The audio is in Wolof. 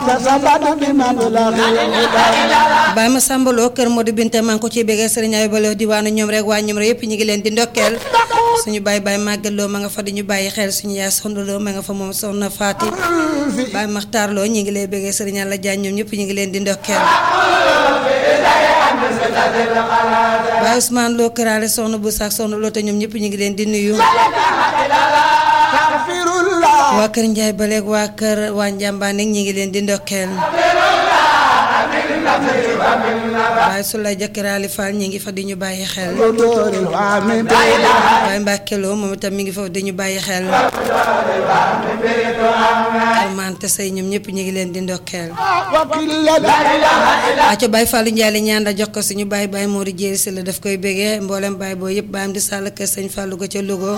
Baye ma sàmbaloo kër Modou Binta maa ngi ko ciy béggee sëriñ ay baloo diwaanu ñoom rek waa ñoom rek yëpp ñu ngi leen di ndokkeel suñu baay baay màggaloo ma nga fa di ñu bàyyi xel suñu yaay sondaloo ma nga fa moom soxna Faati baay Maxtaarloo ñu ngi lay béggee sëriñ Alla Jaañ ñoom ñëpp ñu ngi leen di ndokkeel baay Ousmane Loo këraale soxna bu saak soxna loo te ñoom ñëpp ñu ngi leen di nuyu waa kër Njaay baleeg waa kër waa Njàmbaan ñi ngi leen di ndokkeel waaye su lay jëkkëraali Fall ñi ngi fa di ñu bàyyi xel waaye Mbàkkeloo moom itam mi ngi fa di ñu bàyyi xel almante say ñoom ñëpp ñu ngi leen di ndokkeel aco Baye Fallou Ndiaye la ñaan da jox ko suñu Baye Baye Mori Jéeri si la daf koy bégee mboolem Baye boo yëpp baayam di sàll kër sëñ Fallou ga ca Louga